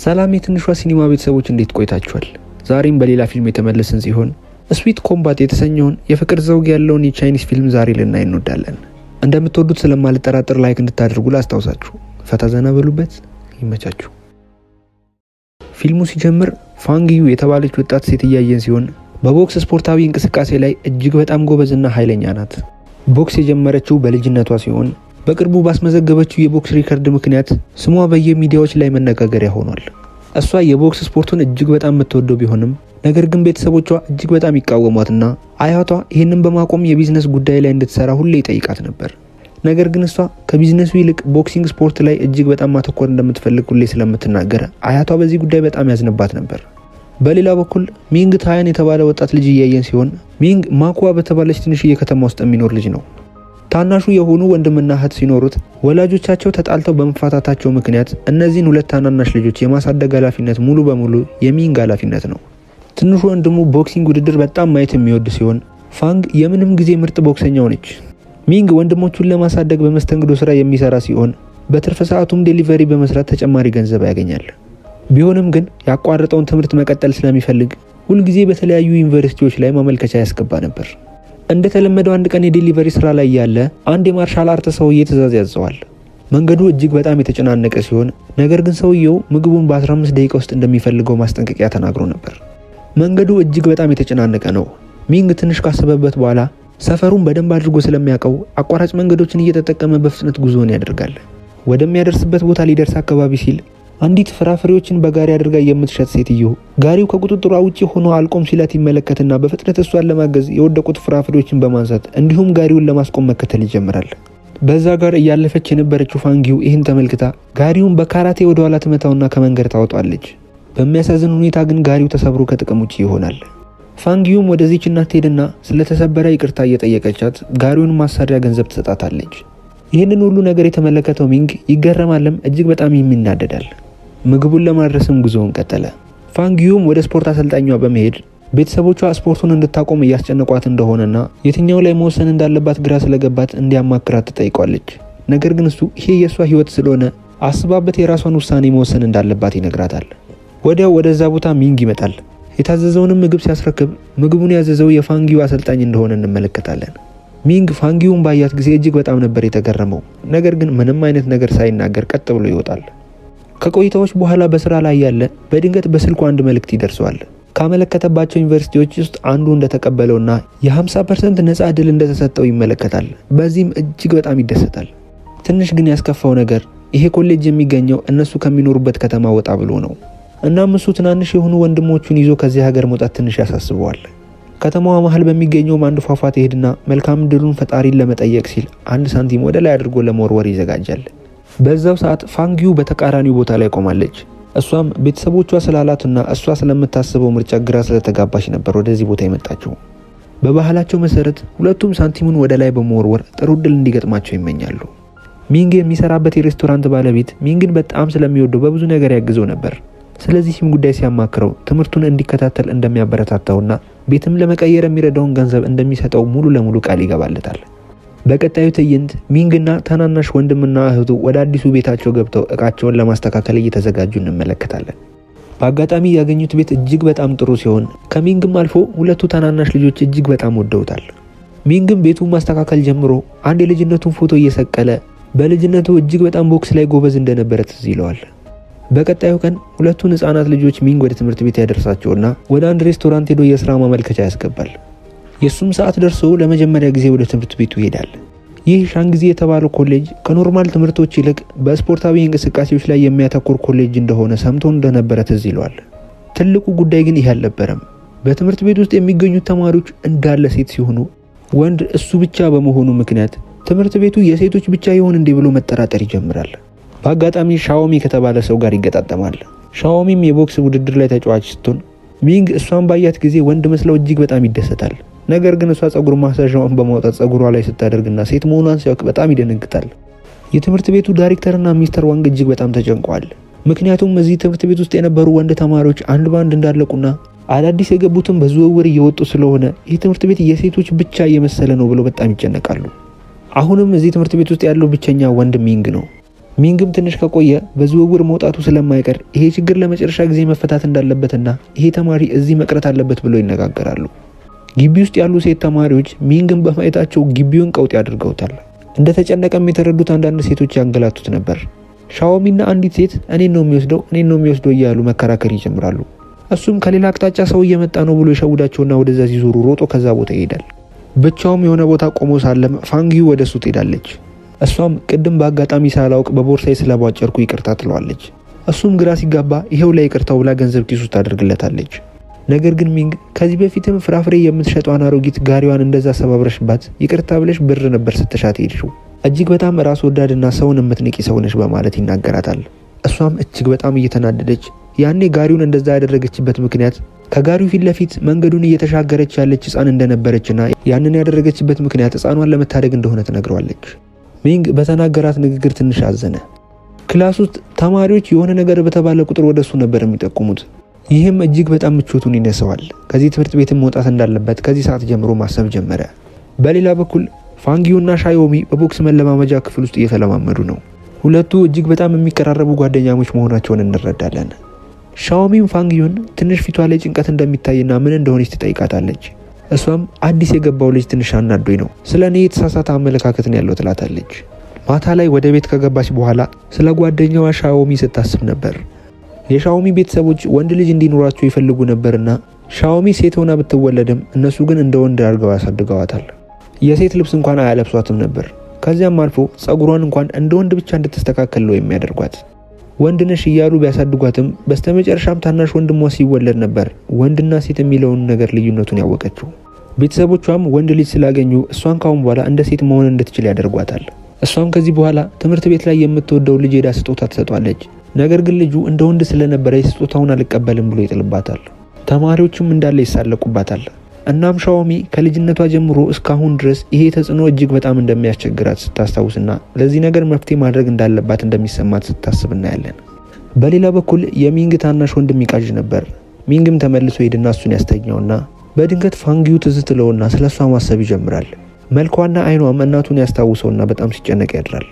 ሰላም የትንሿ ሲኒማ ቤተሰቦች እንዴት ቆይታችኋል? ዛሬም በሌላ ፊልም የተመለስን ሲሆን ስዊት ኮምባት የተሰኘውን የፍቅር ዘውግ ያለውን የቻይኒስ ፊልም ዛሬ ልናይ እንወዳለን። እንደምትወዱት ስለማልጠራጠር ላይክ እንድታደርጉ ላስታውሳችሁ። ፈታ ዘና በሉበት፣ ይመቻችሁ። ፊልሙ ሲጀምር ፋንግዩ የተባለች ወጣት ሴት እያየን ሲሆን በቦክስ ስፖርታዊ እንቅስቃሴ ላይ እጅግ በጣም ጎበዝና ኃይለኛ ናት። ቦክስ የጀመረችው በልጅነቷ ሲሆን በቅርቡ ባስመዘገበችው የቦክስ ሪከርድ ምክንያት ስሟ በየሚዲያዎች ላይ መነጋገሪያ ሆኗል። እሷ የቦክስ ስፖርቱን እጅግ በጣም የምትወደው ቢሆንም ነገር ግን ቤተሰቦቿ እጅግ በጣም ይቃወሟትና አያቷ ይህንን በማቆም የቢዝነስ ጉዳይ ላይ እንድትሰራ ሁሌ ይጠይቃት ነበር። ነገር ግን እሷ ከቢዝነሱ ይልቅ ቦክሲንግ ስፖርት ላይ እጅግ በጣም ማተኮር እንደምትፈልግ ሁሌ ስለምትናገር አያቷ በዚህ ጉዳይ በጣም ያዝንባት ነበር። በሌላ በኩል ሚንግ ታያን የተባለ ወጣት ልጅ እያየን ሲሆን ሚንግ ማኩዋ በተባለች ትንሽዬ ከተማ ውስጥ የሚኖር ልጅ ነው። ታናሹ የሆኑ ወንድምና እህት ሲኖሩት ወላጆቻቸው ተጣልተው በመፋታታቸው ምክንያት እነዚህን ሁለት ታናናሽ ልጆች የማሳደግ ኃላፊነት ሙሉ በሙሉ የሚንግ ኃላፊነት ነው። ትንሹ ወንድሙ ቦክሲንግ ውድድር በጣም ማየት የሚወድ ሲሆን ፋንግ የምንም ጊዜ ምርጥ ቦክሰኛው ነች። ሚንግ ወንድሞቹን ለማሳደግ በመስተንግዶ ስራ የሚሰራ ሲሆን በትርፍ ሰዓቱም ዴሊቨሪ በመስራት ተጨማሪ ገንዘብ ያገኛል። ቢሆንም ግን ያቋረጠውን ትምህርት መቀጠል ስለሚፈልግ ሁልጊዜ በተለያዩ ዩኒቨርሲቲዎች ላይ ማመልከቻ ያስገባ ነበር። እንደተለመደው አንድ ቀን የዴሊቨሪ ስራ ላይ ያለ አንድ የማርሻል አርት ሰውዬ ትዕዛዝ ያዘዋል። መንገዱ እጅግ በጣም የተጨናነቀ ሲሆን ነገር ግን ሰውየው ምግቡን በ15 ደቂቃ ውስጥ እንደሚፈልገው ማስጠንቀቂያ ተናግሮ ነበር። መንገዱ እጅግ በጣም የተጨናነቀ ነው። ሚንግ ትንሽ ካሰበበት በኋላ ሰፈሩን በደንብ አድርጎ ስለሚያውቀው አቋራጭ መንገዶችን እየተጠቀመ በፍጥነት ጉዞውን ያደርጋል። ወደሚያደርስበት ቦታ ሊደርስ አካባቢ ሲል አንዲት ፍራፍሬዎችን በጋሪ አድርጋ የምትሸጥ ሴትዮ ጋሪው ከቁጥጥሯ ውጪ ሆኖ አልቆም ሲላት ይመለከትና በፍጥነት እሷን ለማገዝ የወደቁት ፍራፍሬዎችን በማንሳት እንዲሁም ጋሪውን ለማስቆም መከተል ይጀምራል። በዛ ጋር እያለፈች የነበረችው ፋንጊው ይህን ተመልክታ ጋሪውን በካራቴ ወደ ኋላ ትመታውና ከመንገድ ታወጣለች። በሚያሳዝን ሁኔታ ግን ጋሪው ተሰብሮ ከጥቅም ውጭ ይሆናል። ፋንጊዩም ወደዚች እናት ትሄድና ስለተሰበረ ይቅርታ እየጠየቀቻት ጋሪውን ማሳሪያ ገንዘብ ትሰጣታለች። ይህንን ሁሉ ነገር የተመለከተው ሚንግ ይገረማለም፣ እጅግ በጣም ይናደዳል። ምግቡን ለማድረስም ጉዞውን ቀጠለ። ፋንጊዩም ወደ ስፖርት አሰልጣኟ በመሄድ ቤተሰቦቿ ስፖርቱን እንድታቆም እያስጨነቋት እንደሆነና የትኛው ላይ መወሰን እንዳለባት ግራ ስለገባት እንዲያማክራት ትጠይቋለች። ነገር ግን እሱ ይሄ የእሷ ሕይወት ስለሆነ አስባበት የራሷን ውሳኔ መወሰን እንዳለባት ይነግራታል። ወዲያው ወደዛ ቦታ ሚንግ ይመጣል። የታዘዘውንም ምግብ ሲያስረክብ ምግቡን ያዘዘው የፋንጊዩ አሰልጣኝ እንደሆነ እንመለከታለን። ሚንግ ፋንጊዩን ባያት ጊዜ እጅግ በጣም ነበር የተገረመው። ነገር ግን ምንም አይነት ነገር ሳይናገር ቀጥ ብሎ ይወጣል። ከቆይታዎች በኋላ በስራ ላይ ያለ በድንገት በስልኩ አንድ መልእክት ይደርሰዋል። ካመለከተባቸው ዩኒቨርሲቲዎች ውስጥ አንዱ እንደተቀበለውና የ50 ፐርሰንት ነፃ ዕድል እንደተሰጠው ይመለከታል። በዚህም እጅግ በጣም ይደሰታል። ትንሽ ግን ያስከፋው ነገር ይሄ ኮሌጅ የሚገኘው እነሱ ከሚኖሩበት ከተማ ወጣ ብሎ ነው። እናም እሱ ትናንሽ የሆኑ ወንድሞቹን ይዞ ከዚህ ሀገር መውጣት ትንሽ ያሳስበዋል። ከተማዋ መሀል በሚገኘው አንድ ፏፏቴ ሄድና መልካም ዕድሉን ፈጣሪን ለመጠየቅ ሲል አንድ ሳንቲም ወደ ላይ አድርጎ ለመወርወር ይዘጋጃል። በዛው ሰዓት ፋንጊዩ በተቃራኒው ቦታ ላይ ቆማለች። እሷም ቤተሰቦቿ ስላላትና እሷ ስለምታስበው ምርጫ ግራ ስለተጋባች ነበር ወደዚህ ቦታ የመጣችው። በባህላቸው መሰረት ሁለቱም ሳንቲሙን ወደ ላይ በመወርወር ጥሩ ዕድል እንዲገጥማቸው ይመኛሉ። ሚንግ የሚሰራበት የሬስቶራንት ባለቤት ሚንግን በጣም ስለሚወደው በብዙ ነገር ያግዘው ነበር። ስለዚህም ጉዳይ ሲያማክረው ትምህርቱን እንዲከታተል እንደሚያበረታታውና ቤትም ለመቀየር የሚረዳውን ገንዘብ እንደሚሰጠው ሙሉ ለሙሉ ቃል ይገባለታል። በቀጣዩ ትዕይንት ሚንግና ታናናሽ ወንድምና እህቱ ወደ አዲሱ ቤታቸው ገብተው እቃቸውን ለማስተካከል እየተዘጋጁ እንመለከታለን። በአጋጣሚ ያገኙት ቤት እጅግ በጣም ጥሩ ሲሆን ከሚንግም አልፎ ሁለቱ ታናናሽ ልጆች እጅግ በጣም ወደውታል። ሚንግም ቤቱን ማስተካከል ጀምሮ አንድ የልጅነቱን ፎቶ እየሰቀለ በልጅነቱ እጅግ በጣም ቦክስ ላይ ጎበዝ እንደነበረ ትዝ ይለዋል። በቀጣዩ ቀን ሁለቱን ህጻናት ልጆች ሚንግ ወደ ትምህርት ቤት ያደርሳቸውና ወደ አንድ ሬስቶራንት ሄዶ የስራ ማመልከቻ ያስገባል። የእሱም ሰዓት ደርሶ ለመጀመሪያ ጊዜ ወደ ትምህርት ቤቱ ይሄዳል። ይህ ሻንጊዜ የተባለው ኮሌጅ ከኖርማል ትምህርቶች ይልቅ በስፖርታዊ እንቅስቃሴዎች ላይ የሚያተኩር ኮሌጅ እንደሆነ ሰምቶ እንደነበረ ትዝ ይለዋል። ትልቁ ጉዳይ ግን ይህ አልነበረም። በትምህርት ቤት ውስጥ የሚገኙት ተማሪዎች እንዳለ ሴት ሲሆኑ ወንድ እሱ ብቻ በመሆኑ ምክንያት ትምህርት ቤቱ የሴቶች ብቻ ይሆን እንዲህ ብሎ መጠራጠር ይጀምራል። በአጋጣሚ ሻዎሚ ከተባለ ሰው ጋር ይገጣጠማል። ሻዎሚም የቦክስ ውድድር ላይ ተጫዋች ስትሆን ሚንግ እሷን ባያት ጊዜ ወንድ መስለው እጅግ በጣም ይደሰታል። ነገር ግን እሷ ጸጉር ማሳዣዋን በማውጣት ጸጉሯ ላይ ስታደርግና ሴት መሆኗን ሲያውቅ በጣም ይደነግጣል። የትምህርት ቤቱ ዳይሬክተርና ሚስተር ዋንግ እጅግ በጣም ተጨንቋል። ምክንያቱም እዚህ ትምህርት ቤት ውስጥ የነበሩ ወንድ ተማሪዎች አንድ በአንድ እንዳለቁና አዳዲስ የገቡትን በዝውውር እየወጡ ስለሆነ ይህ ትምህርት ቤት የሴቶች ብቻ እየመሰለ ነው ብለው በጣም ይጨነቃሉ። አሁንም እዚህ ትምህርት ቤት ውስጥ ያለው ብቸኛ ወንድ ሚንግ ነው። ሚንግም ትንሽ ከቆየ በዝውውር መውጣቱ ስለማይቀር ይሄ ችግር ለመጨረሻ ጊዜ መፈታት እንዳለበትና ይሄ ተማሪ እዚህ መቅረት አለበት ብሎ ይነጋገራሉ። ግቢ ውስጥ ያሉ ሴት ተማሪዎች ሚንግን በማየታቸው ግቢውን ቀውጤ አድርገውታል። እንደተጨነቀም የተረዱት አንዳንድ ሴቶች ያንገላቱት ነበር። ሻዎሚና አንዲት ሴት እኔን ነው የሚወስደው እኔን ነው የሚወስደው እያሉ መከራከር ይጀምራሉ። እሱም ከሌላ አቅጣጫ ሰው እየመጣ ነው ብሎ የሸውዳቸውና ወደዛ ሲዞሩ ሮጦ ከዛ ቦታ ይሄዳል። ብቻውም የሆነ ቦታ ቆሞ ሳለም ፋንጊዩ ወደ እሱ ትሄዳለች። እሷም ቅድም በአጋጣሚ ሳላውቅ በቦርሳዬ ስለቧጨርኩ ይቅርታ ትለዋለች። እሱም ግራ ሲጋባ ይሄው ላይ ይቅርታው ብላ ገንዘብ ኪሱ ታደርግለታለች። ነገር ግን ሚንግ ከዚህ በፊትም ፍራፍሬ የምትሸጠዋን አሮጊት ጋሪዋን እንደዛ ሰባብረሽባት ይቅርታ ብለሽ ብር ነበር ስትሻት ሄድሽው እጅግ በጣም ራስ ወዳድና ሰውን የምትንቂ ሰው ነሽ በማለት ይናገራታል። እሷም እጅግ በጣም እየተናደደች ያኔ ጋሪውን እንደዛ ያደረገችበት ምክንያት ከጋሪው ፊት ለፊት መንገዱን እየተሻገረች ያለች ሕፃን እንደነበረችና ያንን ያደረገችበት ምክንያት ሕፃኗን ለመታደግ እንደሆነ ትነግረዋለች። ሚንግ በተናገራት ንግግር ትንሽ አዘነ። ክላስ ውስጥ ተማሪዎች የሆነ ነገር በተባለ ቁጥር ወደ እሱ ነበር የሚጠቁሙት። ይህም እጅግ በጣም ምቾቱን ይነሰዋል። ከዚህ ትምህርት ቤትም መውጣት እንዳለበት ከዚህ ሰዓት ጀምሮ ማሰብ ጀመረ። በሌላ በኩል ፋንጊዩና ሻዮሚ በቦክስ መለማመጃ ክፍል ውስጥ እየተለማመዱ ነው። ሁለቱ እጅግ በጣም የሚቀራረቡ ጓደኛሞች መሆናቸውን እንረዳለን። ሻዎሚም ፋንጊዩን ትንሽ ፊቷ ላይ ጭንቀት እንደሚታይና ምን እንደሆነች ትጠይቃታለች። እሷም አዲስ የገባው ልጅ ትንሽ አናዶኝ ነው፣ ስለ እኔ የተሳሳተ አመለካከት ነው ያለው ትላታለች። ማታ ላይ ወደ ቤት ከገባች በኋላ ስለ ጓደኛዋ ሻዎሚ ስታስብ ነበር። የሻዎሚ ቤተሰቦች ወንድ ልጅ እንዲኖራቸው ይፈልጉ ነበርና ሻዎሚ ሴት ሆና ብትወለድም እነሱ ግን እንደ ወንድ አድርገው ያሳድገዋታል። የሴት ልብስ እንኳን አያለብሷትም ነበር። ከዚያም አልፎ ጸጉሯን እንኳን እንደ ወንድ ብቻ እንድትስተካከል ነው የሚያደርጓት። ወንድ ነሽ እያሉ ቢያሳድጓትም በስተመጨረሻም ታናሽ ወንድሟ ሲወለድ ነበር ወንድና ሴት የሚለውን ነገር ልዩነቱን ያወቀችው። ቤተሰቦቿም ወንድ ልጅ ስላገኙ እሷን ካሁን በኋላ እንደ ሴት መሆን እንድትችል ያደርጓታል። እሷም ከዚህ በኋላ ትምህርት ቤት ላይ የምትወደው ልጅ ሄዳ ስጦታ ትሰጧለች። ነገር ግን ልጁ እንደ ወንድ ስለነበረ ስጦታውን አልቀበልም ብሎ ይጥልባታል። ተማሪዎችም እንዳለ ይሳለቁባታል። እናም ሻዎሚ ከልጅነቷ ጀምሮ እስካሁን ድረስ ይሄ ተጽዕኖ እጅግ በጣም እንደሚያስቸግራት ስታስታውስና ለዚህ ነገር መፍትሄ ማድረግ እንዳለባት እንደሚሰማት ስታስብ እናያለን። በሌላ በኩል የሚንግ ታናሽ ወንድም ይቃዥ ነበር። ሚንግም ተመልሶ ሄድና እሱን ያስተኛውና በድንገት ፋንጊዩ ትዝ ትለውና ስለ እሷ ማሰብ ይጀምራል። መልኳና አይኗም እናቱን ያስታውሰውና በጣም ሲጨነቅ ያድራል።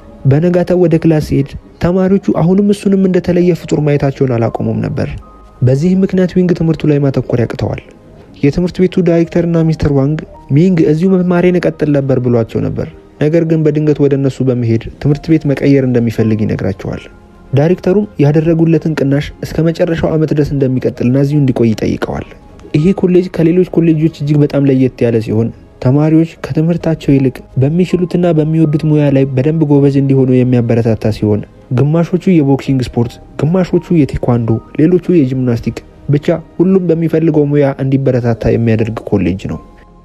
በነጋታው ወደ ክላስ ሲሄድ ተማሪዎቹ አሁንም እሱንም እንደተለየ ፍጡር ማየታቸውን አላቆሙም ነበር። በዚህም ምክንያት ዊንግ ትምህርቱ ላይ ማተኮር ያቅተዋል። የትምህርት ቤቱ ዳይሬክተርና ሚስተር ዋንግ ሚንግ እዚሁ መማሬን እቀጥል ነበር ብሏቸው ነበር። ነገር ግን በድንገት ወደ እነሱ በመሄድ ትምህርት ቤት መቀየር እንደሚፈልግ ይነግራቸዋል። ዳይሬክተሩም ያደረጉለትን ቅናሽ እስከ መጨረሻው ዓመት ድረስ እንደሚቀጥልና እዚሁ እንዲቆይ ይጠይቀዋል። ይሄ ኮሌጅ ከሌሎች ኮሌጆች እጅግ በጣም ለየት ያለ ሲሆን ተማሪዎች ከትምህርታቸው ይልቅ በሚችሉትና በሚወዱት ሙያ ላይ በደንብ ጎበዝ እንዲሆኑ የሚያበረታታ ሲሆን ግማሾቹ የቦክሲንግ ስፖርት፣ ግማሾቹ የቴኳንዶ፣ ሌሎቹ የጂምናስቲክ ብቻ ሁሉም በሚፈልገው ሙያ እንዲበረታታ የሚያደርግ ኮሌጅ ነው።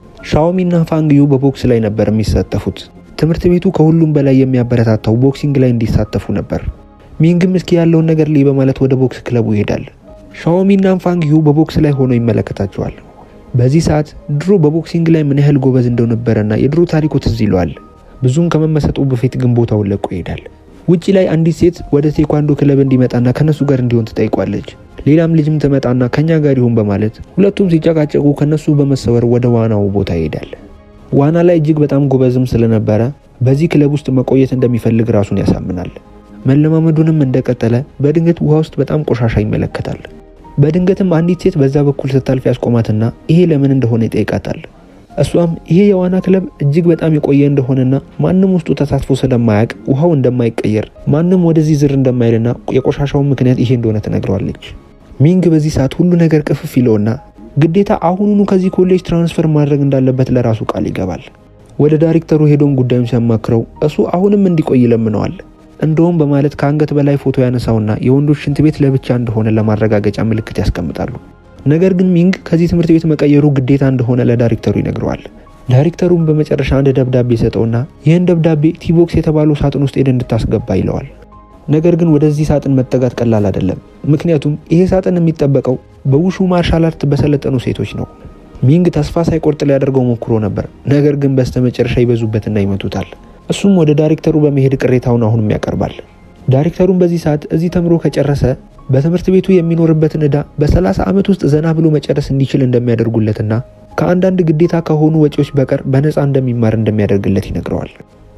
ሻዎሚና ፋንግዩ በቦክስ ላይ ነበር የሚሳተፉት። ትምህርት ቤቱ ከሁሉም በላይ የሚያበረታታው ቦክሲንግ ላይ እንዲሳተፉ ነበር። ሚንግም እስኪ ያለውን ነገር ልይ በማለት ወደ ቦክስ ክለቡ ይሄዳል። ሻዎሚና ፋንግዩ በቦክስ ላይ ሆኖ ይመለከታቸዋል። በዚህ ሰዓት ድሮ በቦክሲንግ ላይ ምን ያህል ጎበዝ እንደነበረና የድሮ ታሪኩ ትዝ ይለዋል። ብዙም ከመመሰጡ በፊት ግን ቦታውን ለቆ ይሄዳል። ውጪ ላይ አንዲት ሴት ወደ ቴኳንዶ ክለብ እንዲመጣና ከነሱ ጋር እንዲሆን ትጠይቋለች። ሌላም ልጅም ትመጣና ከኛ ጋር ይሁን በማለት ሁለቱም ሲጨቃጨቁ ከነሱ በመሰወር ወደ ዋናው ቦታ ይሄዳል። ዋና ላይ እጅግ በጣም ጎበዝም ስለነበረ በዚህ ክለብ ውስጥ መቆየት እንደሚፈልግ ራሱን ያሳምናል። መለማመዱንም እንደቀጠለ በድንገት ውሃ ውስጥ በጣም ቆሻሻ ይመለከታል። በድንገትም አንዲት ሴት በዛ በኩል ስታልፍ ያስቆማትና ይሄ ለምን እንደሆነ ይጠይቃታል። እሷም ይሄ የዋና ክለብ እጅግ በጣም የቆየ እንደሆነና ማንም ውስጡ ተሳትፎ ስለማያውቅ ውሃው እንደማይቀየር ማንም ወደዚህ ዝር እንደማይልና የቆሻሻውን ምክንያት ይሄ እንደሆነ ትነግረዋለች። ሚንግ በዚህ ሰዓት ሁሉ ነገር ቅፍፍ ይለውና ግዴታ አሁኑኑ ከዚህ ኮሌጅ ትራንስፈር ማድረግ እንዳለበት ለራሱ ቃል ይገባል። ወደ ዳይሬክተሩ ሄዶም ጉዳዩን ሲያማክረው እሱ አሁንም እንዲቆይ ይለምነዋል። እንደውም በማለት ከአንገት በላይ ፎቶ ያነሳውና የወንዶች ሽንት ቤት ለብቻ እንደሆነ ለማረጋገጫ ምልክት ያስቀምጣሉ። ነገር ግን ሚንግ ከዚህ ትምህርት ቤት መቀየሩ ግዴታ እንደሆነ ለዳይሬክተሩ ይነግረዋል። ዳይሬክተሩም በመጨረሻ አንድ ደብዳቤ ሰጠውና ይህን ደብዳቤ ቲቦክስ የተባለው ሳጥን ውስጥ ሄደ እንድታስገባ ይለዋል። ነገር ግን ወደዚህ ሳጥን መጠጋት ቀላል አይደለም። ምክንያቱም ይሄ ሳጥን የሚጠበቀው በውሹ ማርሻል አርት በሰለጠኑ ሴቶች ነው። ሚንግ ተስፋ ሳይቆርጥ ሊያደርገው ሞክሮ ነበር። ነገር ግን በስተመጨረሻ ይበዙበትና ይመቱታል። እሱም ወደ ዳይሬክተሩ በመሄድ ቅሬታውን አሁንም ያቀርባል። ዳይሬክተሩም በዚህ ሰዓት እዚህ ተምሮ ከጨረሰ በትምህርት ቤቱ የሚኖርበትን ዕዳ በ30 ዓመት ውስጥ ዘና ብሎ መጨረስ እንዲችል እንደሚያደርጉለትና ከአንዳንድ ግዴታ ከሆኑ ወጪዎች በቀር በነፃ እንደሚማር እንደሚያደርግለት ይነግረዋል።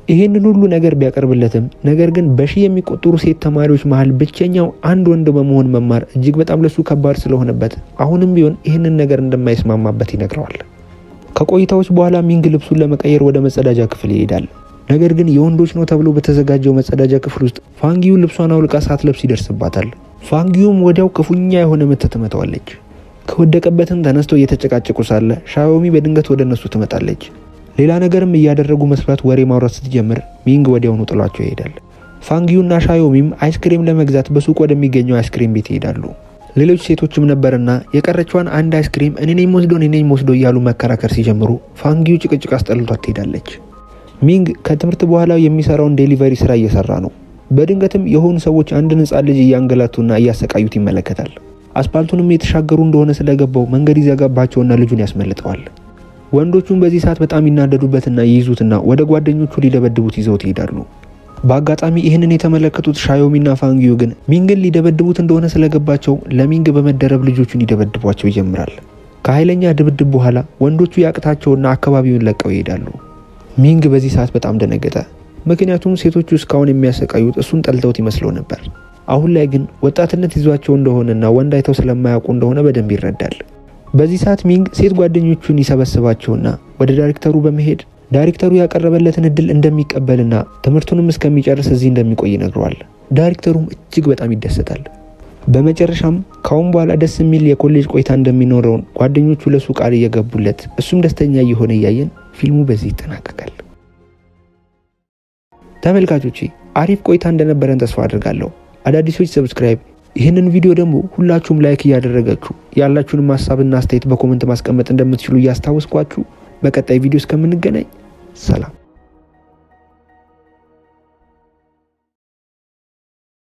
ይህንን ሁሉ ነገር ቢያቀርብለትም ነገር ግን በሺህ የሚቆጠሩ ሴት ተማሪዎች መሀል ብቸኛው አንድ ወንድ በመሆን መማር እጅግ በጣም ለሱ ከባድ ስለሆነበት አሁንም ቢሆን ይህንን ነገር እንደማይስማማበት ይነግረዋል። ከቆይታዎች በኋላ ሚንግ ልብሱን ለመቀየር ወደ መጸዳጃ ክፍል ይሄዳል። ነገር ግን የወንዶች ነው ተብሎ በተዘጋጀው መጸዳጃ ክፍል ውስጥ ፋንጊዩ ልብሷን አውልቃ ሳትለብስ ይደርስባታል። ፋንጊዩም ወዲያው ክፉኛ የሆነ ምት ትመታዋለች። ከወደቀበትም ተነስተው እየተጨቃጨቁ ሳለ ሻዮሚ በድንገት ወደ እነሱ ትመጣለች። ሌላ ነገርም እያደረጉ መስሏት ወሬ ማውራት ስትጀምር ሚንግ ወዲያውኑ ጥሏቸው ይሄዳል። ፋንጊዩና ሻዮሚም አይስክሬም ለመግዛት በሱቅ ወደሚገኘው አይስክሬም ቤት ይሄዳሉ። ሌሎች ሴቶችም ነበርና የቀረችዋን አንድ አይስክሬም እኔ ነኝ ወስዶ እኔ ነኝ ወስዶ እያሉ መከራከር ሲጀምሩ ፋንጊዩ ጭቅጭቅ አስጠልቷት ትሄዳለች። ሚንግ ከትምህርት በኋላ የሚሰራውን ዴሊቨሪ ስራ እየሰራ ነው። በድንገትም የሆኑ ሰዎች አንድን ሕፃን ልጅ እያንገላቱና እያሰቃዩት ይመለከታል። አስፓልቱንም የተሻገሩ እንደሆነ ስለገባው መንገድ ይዘጋባቸውና ልጁን ያስመልጠዋል። ወንዶቹም በዚህ ሰዓት በጣም ይናደዱበትና ይይዙትና ወደ ጓደኞቹ ሊደበድቡት ይዘውት ይሄዳሉ። በአጋጣሚ ይህንን የተመለከቱት ሻዮሚና ፋንጊዩ ግን ሚንግን ሊደበድቡት እንደሆነ ስለገባቸው ለሚንግ በመደረብ ልጆቹን ይደበድቧቸው ይጀምራል። ከኃይለኛ ድብድብ በኋላ ወንዶቹ ያቅታቸውና አካባቢውን ለቀው ይሄዳሉ። ሚንግ በዚህ ሰዓት በጣም ደነገጠ። ምክንያቱም ሴቶቹ እስካሁን የሚያሰቃዩት እሱን ጠልተውት ይመስለው ነበር። አሁን ላይ ግን ወጣትነት ይዟቸው እንደሆነና ወንድ አይተው ስለማያውቁ እንደሆነ በደንብ ይረዳል። በዚህ ሰዓት ሚንግ ሴት ጓደኞቹን ይሰበስባቸውና ወደ ዳይሬክተሩ በመሄድ ዳይሬክተሩ ያቀረበለትን እድል እንደሚቀበልና ትምህርቱንም እስከሚጨርስ እዚህ እንደሚቆይ ይነግረዋል። ዳይሬክተሩም እጅግ በጣም ይደሰታል። በመጨረሻም ካሁን በኋላ ደስ የሚል የኮሌጅ ቆይታ እንደሚኖረውን ጓደኞቹ ለሱ ቃል እየገቡለት እሱም ደስተኛ እየሆነ እያየን ፊልሙ በዚህ ይጠናቀቃል። ተመልካቾቼ አሪፍ ቆይታ እንደነበረን ተስፋ አድርጋለሁ። አዳዲሶች ሰብስክራይብ፣ ይህንን ቪዲዮ ደግሞ ሁላችሁም ላይክ እያደረጋችሁ ያላችሁንም ሀሳብና አስተያየት በኮመንት ማስቀመጥ እንደምትችሉ እያስታወስኳችሁ በቀጣይ ቪዲዮ እስከምንገናኝ ሰላም።